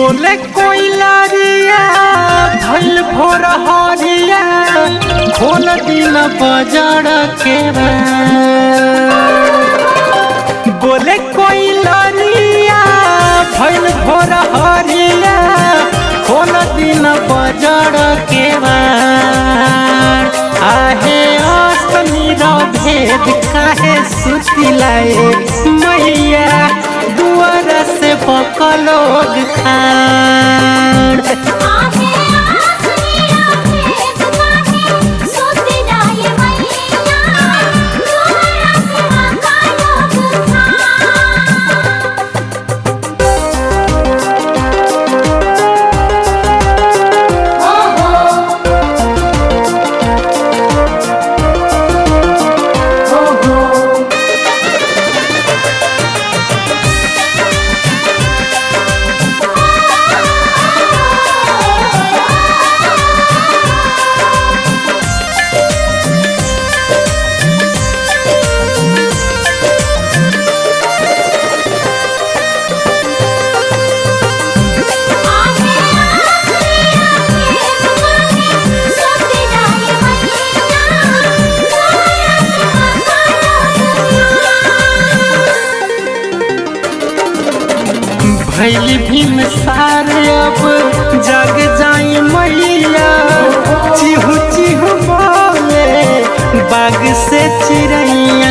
बोले कोई लारिया भइल भोर हरिया खोल दिन बजड़ के बा। बोले कोई लारिया भइल भोर हरिया खोल दिन बजड़ के बा। आहे अस्तनी रो भेद काहे सुतिलाए मैया दुआर से बकलोग खाड़ आहे आसनिया भेद काहे सोते जाए मैया तोहरा सेवा का लोग था आहे आसनिया भेद काहे सोते जाए मैया तोहरा सेवा का लोग था भैल भीम सारे अब जग जाई मैया चिहु चिहु बोले बाग से चिड़ैया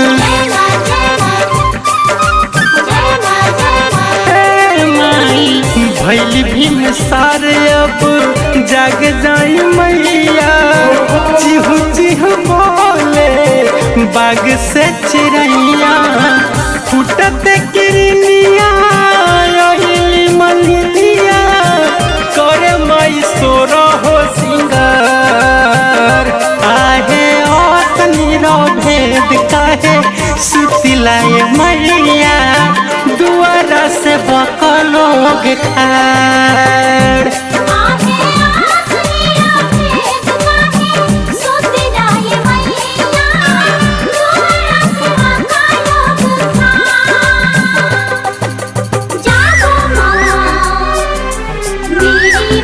हे माई भैल भीम सारे अब जग जाई मैया चिहु चिहु बोले बाग से चिड़ैया फुटत किरनिया यही मलिया करे माई सोर हो सिंगार आहे ओतनी रो भेद काहे सुतिलाए मैया दुआरा से बकलोग खाड़ आहे आसनिया भेद काहे सोते जाए मैया तोहरा सेवा का लोग था जागो माँ मेरी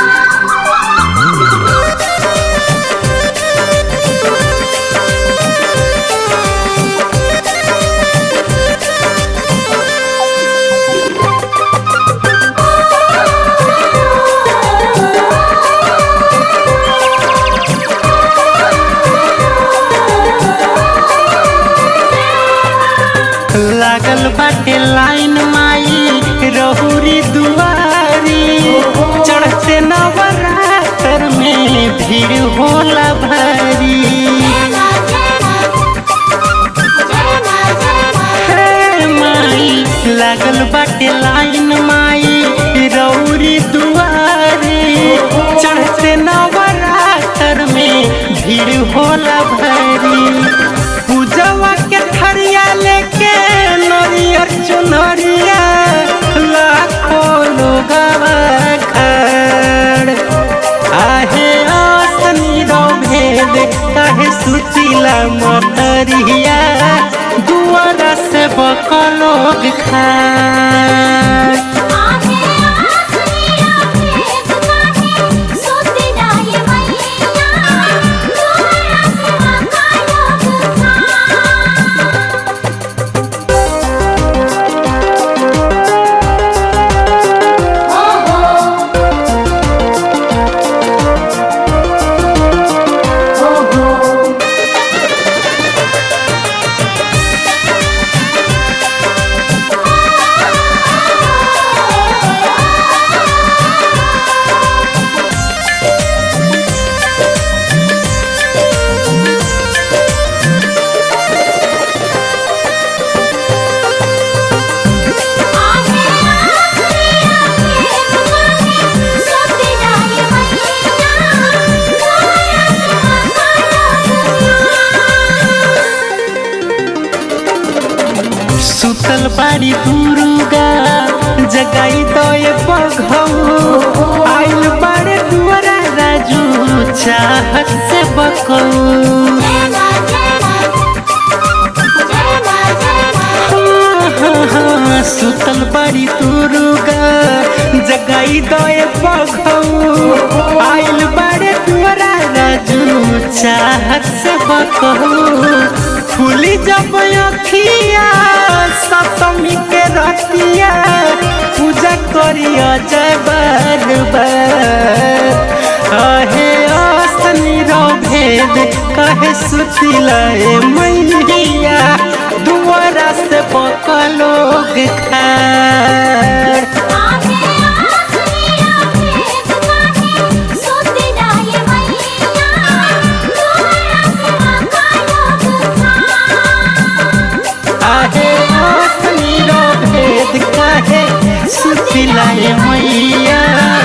लागल बाटे लाइन माई रहुरी दुआरी चढ़ते नवरात्र में भीड़ होला भारी हे माई लागल बाटे लाइन माई रौरी दुआरी चढ़ते नवरात्र में भीड़ होला भारी पूजवा के थरिया लेके नरियर चुनरिया लाखों लोग खड़ आहे आसनी रो भेद काहे सुतिला मतरिया दुआरा से बकलोग खाड़ सोते जाए मैया तोहरा सेवा का लोग था सोते जाए मैया तोहरा सेवा का लोग था सुतल बाड़ी दुर्गा जगाई दए बघौ आइल बाड़े दुआरा राजू चाहत से बकौ सुतल बड़ी तुरुगा जग जगाई दए बघऊ आइल बाड़े दुआरा राजू चाहत से बकहू फूली जब अखिया सप्तमी के रतिया पूजा करिया जय बार बार अहे असनी भेद कहे सुतिलाए मैया दुआरा से बकलोग खार आगे आसनिया भेद काहे सुति जाए मैया तोरा सेवा कालो था आहे असनी भेद कहे सुतिलाए मैया